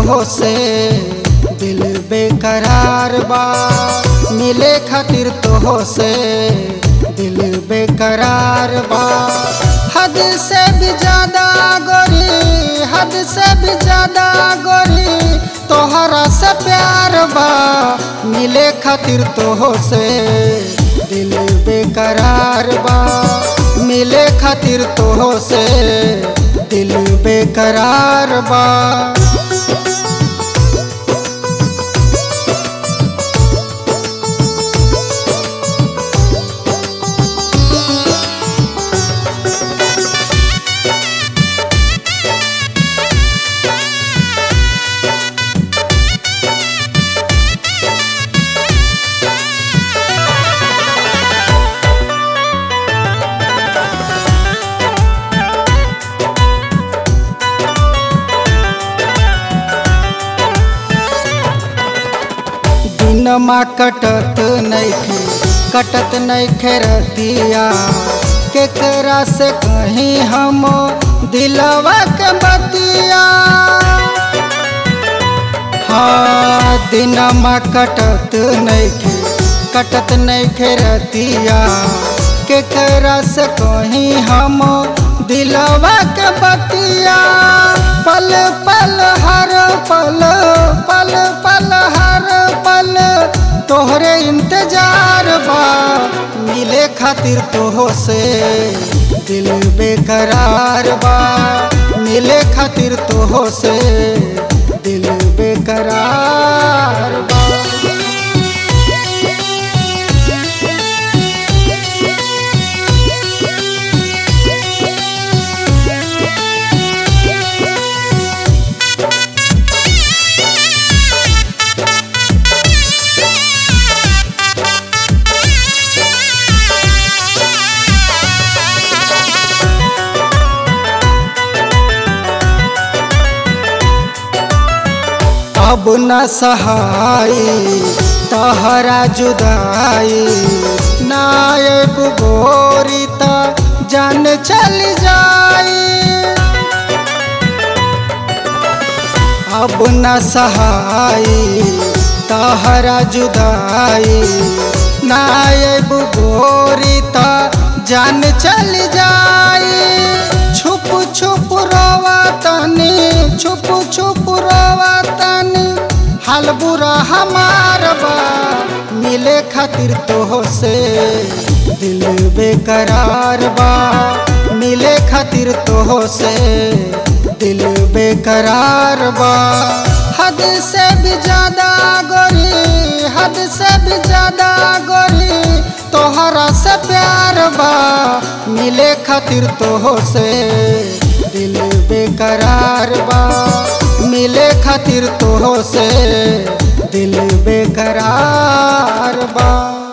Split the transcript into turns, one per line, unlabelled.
तोहो से दिल बेकरार बा मिले खातिर तोहो से दिल बेकरार बा हद से भी ज्यादा गोरी हद से भी ज्यादा गोरी तोहरा से प्यार बा मिले खातिर तोहो से दिल बेकरार बा मिले खातिर तोहो से दिल बेकरार बा दिनमा कटत नैखे कटत नैखे रतिया केकरा से कहीं हम दिलवा के बतिया हाँ दिनमा कटत नैखे कटत नैखे रतिया केकरा से कहीं हम दिलवा के बतिया पल पल हर पल पल पल हर पल तोहरे इंतजार बा मिले खातिर तोहो से दिल बेकरार बा मिले खातिर तोहो से दिल बेकरार बा अब न सहाई तहरा जुदाई नायब गोरी त जान चल जाई अब न सहाई तहरा जुदाई नायब गोरी त जान चल जाई छुप छुप रोवा तनी छुप छुप रोवा तनी हाल बुरा हमार बा मिले खातिर तोहो से दिल बेकरार बा मिले खातिर तोहो से दिल बेकरार बा हद से भी ज्यादा गोरी हद से भी ज्यादा गोरी तोहरा से प्यार बा मिले खातिर तोहो से दिल बेकरार बा मिले खातिर तोहो से दिल बेकरार बा